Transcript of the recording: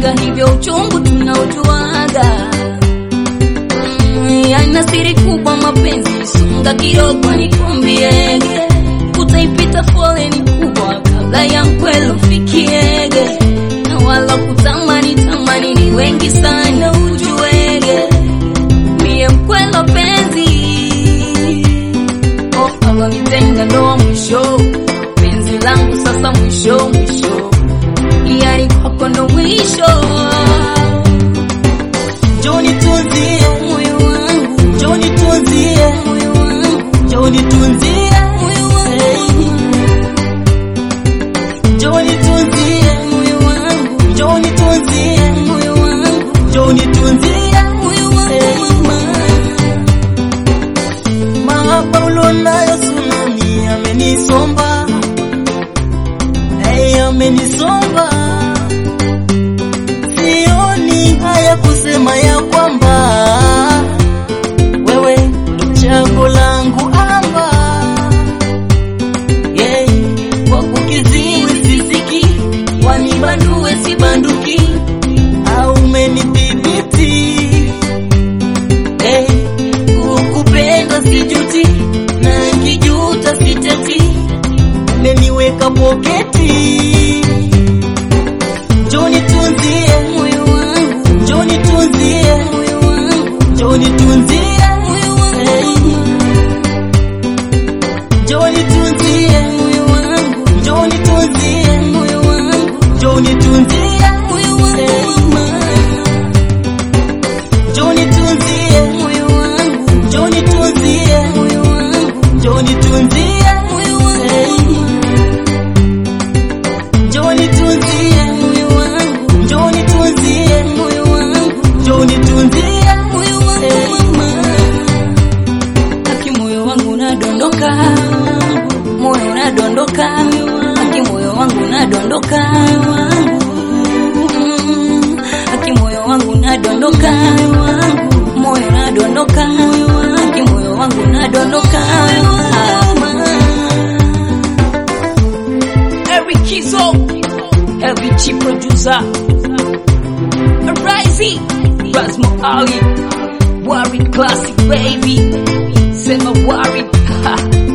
unajuaga hivyo uchungu tunaujuaga Mm, yana siri kubwa mapenzi songa kidogo nikwambiege utaipita foleni kubwa kabla ya mkwelo fikiege na wala kutamani tamani ni wengi sana ujuege mie mkwelo penzi oh, alonitenga ndoa mwisho penzi langu sasa mwisho mwisho yani kwako ndo mwisho Njoni tunzie, moyo wangu njoni tunzie, moyo wangu njoni tunzie, moyo wangu njoni tunzie, moyo wangu njoni tunzie, moyo wangu njoni tunzie. moyo wangu mama Mahaba ulionayo tsunami amenisomba, hey, amenisomba. Sioni haya kusema ya kwamba wewe ndo chaguo langu amba, yeah. Kwa kukiziwi sisiki, wanibandue sibanduki au umenidhibiti hey, kukupenda sijuti na kijuta siteti, umeniweka poketi. Njoni tunzie, moyo wangu njoni tunzie, moyo wangu njoni tunzie, moyo wangu njoni tunzie, moyo wangu njoni tunzie, moyo wangu njoni tunzie, moyo wangu mama njoni tunzie, moyo wangu njoni tunzie, moyo wangu njoni tunzie, moyo wangu njoni tunzie, moyo wangu njoni tunzie, moyo wangu njoni tunzie. moyo wangu mama aki moyo wangu unadondoka moyo unadondoka aki moyo wangu unadondoka Mm, aki moyo wangu unadondoka moyo unadondoka aki moyo wangu unadondoka Every Kizo Every chief producer Rising Rasmo Ali Warren Classic baby Sema Warren